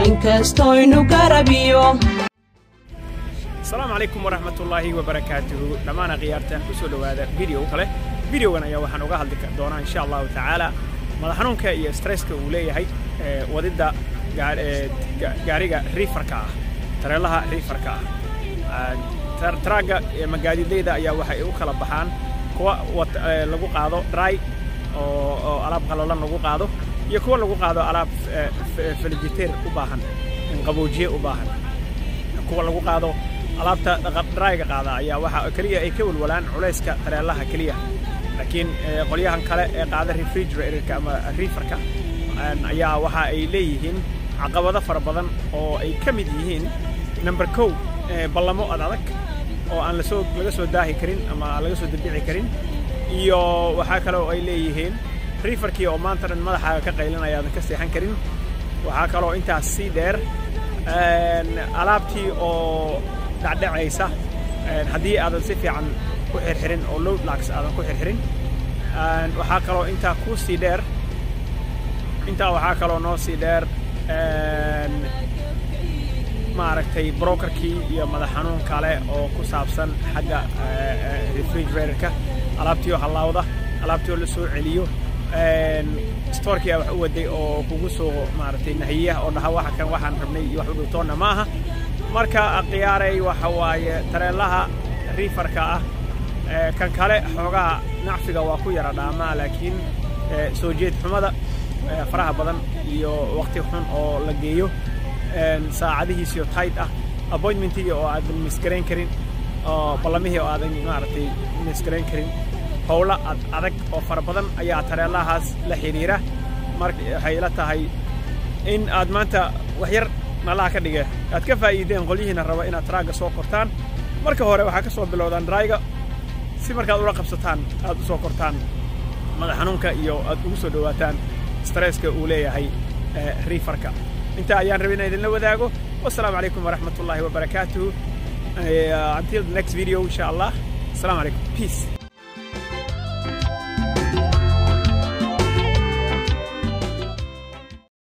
inkastoynu garabiyo asalaamu calaykum waraxmatullaahi wabarakaatuhu dhammaana khiyaartaan ku soo dhowaada video kale videogan ayaa waxaan uga hadli doonaa insha allahu tacaala madax xanuunka iyo stresska uu leeyahay wadidda gaariga riifarka ah tareelaha riifarka ah taraagga magaadidayda ayaa waxay u kala baxaan kuwa lagu qaado dry oo alaab qalalan lagu qaado iyo kuwa lagu qaado alaab feligiteer u baahan qaboojiye u baahan kuwa lagu qaado alaabta dryga qaada ayaa waxa keliya ay ka walwalaan culayska tareelaha keliya laakiin qolyahan kale ee qaada refrigeratorka ama riifarka ayaa waxa ay leeyihiin caqabado fara badan oo ay ka mid yihiin number kow ballamo ad adag oo aan lasoo laga soo daahi karin ama laga soo dabici karin iyo waxaa kale oo ay leeyihiin riifarkii oo maanta dhan madaxaaga ka qaylinaya aadan ka seexan karin waxaa kaloo intaas sii dheer alaabtii oo dhacdhacaysa haddii aadan si fiican ku xirxirin oo load lax aadan ku xirxirin waxaa kaloo intaa kuu sii dheer intaa waxaa kaloo noo sii dheer maaragtay brokerkii iyo madax xanuun kale oo ku saabsan xagga refrigeratorka alaabtii oo hallaawda alaabtii oo la soo celiyo storkii a wax u waday oo kugu soo maaragtay nahiya oo dhaha waxa kan waxaan rabnay iyo wax u dhowtoonna ma aha marka khiyaaray waxa waaye tareelaha riifarka ah kan kale xoogaha nacfiga waa ku yara dhaamaa laakiin soo jeed xumada faraha badan iyo waqti xun oo la geeyo saacadihiisiyo tayd ah appointmentigii oo aadan misgarayn karin oo ballamihii oo aadan maaragtay misgarayn karin howlo ad adag oo fara badan ayaa tareelahaas la xidhiira marka waxay ila tahay in aad maanta wax yar nalaha ka dhige aad ka faa'iideen qolyihiina raba inaad taraagga soo kortaan marka hore waxaa ka soo bilowdaan drayga si markaad ula qabsataan aad u soo kortaan madax xanuunka iyo aad ugu soo dhowaataan stresska uu leeyahay riifarka intaa ayaan rabay inaan idinla wadaago wassalaamu calaykum waraxmat ullaahi wabarakaatuhu until the next video insha allah assalaamu calaykum peace